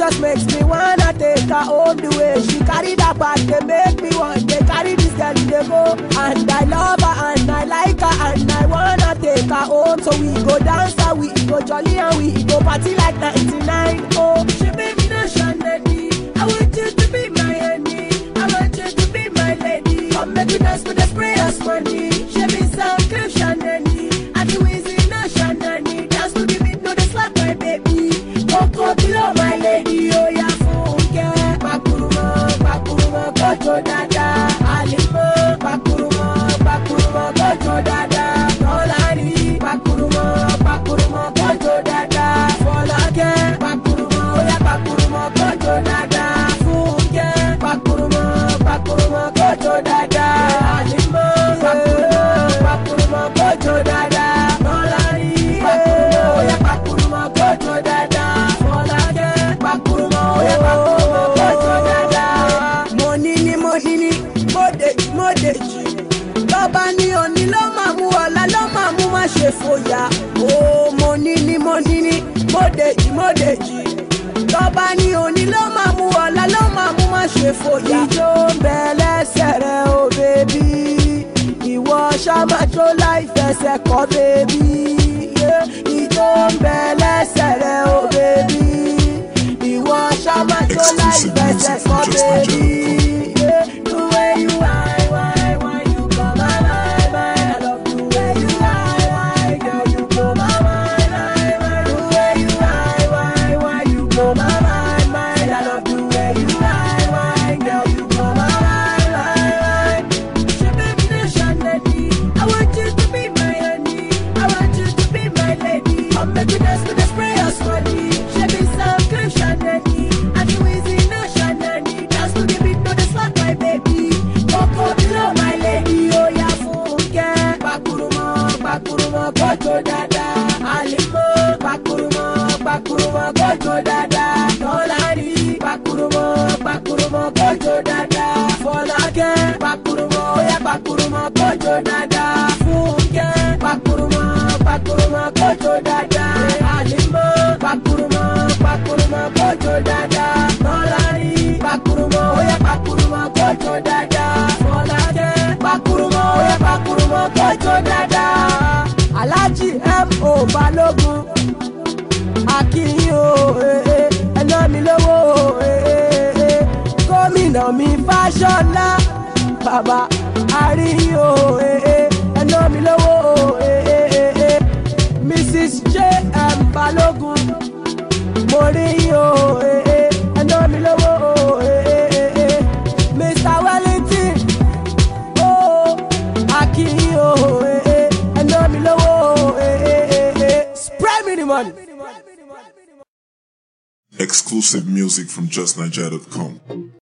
just makes me wanna take her home the way she carry that bag. They make me want they carry this girl they go. And I love her and I like her and I wanna take her home. So we go dance and we go jolly and we go party like 99. Oh, she be me no shandy. I want you to be my honey. I want you to be my lady. Come make we dance with the sprayers money. She be some clip shandy. I do easy no shandy. Dance to the beat, no the slap my baby. Coco below my lady. Oh yeah, funke. Pakuruma, pakuruma, kojo dada. Alimo, pakuruma, pakuruma, kojo dada. Tolani, pakuruma, pakuruma, kojo dada. Folake, pakuruma, oh yeah, pakuruma, kojo dada. Funke, pakuruma, pakuruma, kojo dada. Alimo, pakuruma, pakuruma, kojo dada. Tolani, pakuruma, oh yeah, pakuruma, kojo dada. Folake, pakuruma, oh yeah, pakuruma, kojo dada. Mo ní ní mo ní ní, mo dèjì mo dèjì. Bàbá ní òní ló máa mú ọ̀la ló máa mú má ṣe fòyà. Ó mo ní ní mo ní ní, mo dèjì mo dèjì. Bàbá ní òní ló máa mú ọ̀la ló máa mú má ṣe fòyà. Ìjó ń bẹ lẹ́sẹ̀ rẹ̀ o bèbí. Ìwọ ṣáma tó láì fẹsẹ̀ kọ́ bèbí. Ìjó ń bẹ lẹ́sẹ̀ rẹ̀ o bèbí. Ìwọ ṣáma tó láì fẹsẹ̀ kọ́ bèbí. The way you whine, whine, whine, you blow my mind, mind. I love the way you whine, whine, girl, you blow my mind, mind, mind. The way you whine, whine, whine, you blow my mind, mind. I love the way you whine, whine, girl, you blow my mind, mind, mind. She baby nation lady, I want you to be my honey, I want you to be my lady. Come make we dance with the spray of money. She be some cream shandy, I do easy nation lady. Dance to the beat, no the slap my baby. Coco below my lady, oh yeah funke. Pakuruma, pakuruma, kojo dada. Alimo, pakuruma, pakuruma, kojo dada. Tolani, pakuruma, pakuruma, kojo dada. Folake, pakuruma, oh yeah pakuruma, kojo dada. Funke, pakuruma, pakuruma, kojo dada. Alimo, pakuruma, pakuruma, kojo dada. Tolani, pakuruma, oh yeah pakuruma, kojo dada. Folake, pakuruma, oh yeah pakuruma, kojo dada. Alhaji M.O. Balogun akínyìn o eh, eh, ẹná mi lówó o eh, eh, eh. gómìnà mi fáṣọlá bàbá àríyìn o eh, eh, ẹná mi lówó o eh, eh, eh, eh. mrs j.m. balógun mo rí yín o eh, eh, ẹná mi lówó o eh, eh, eh, eh. mr wellington o akínyìn o eh, eh, ẹná mi lówó o eh, eh, eh, eh. spray me the money. Exclusive music from JustNiger.com.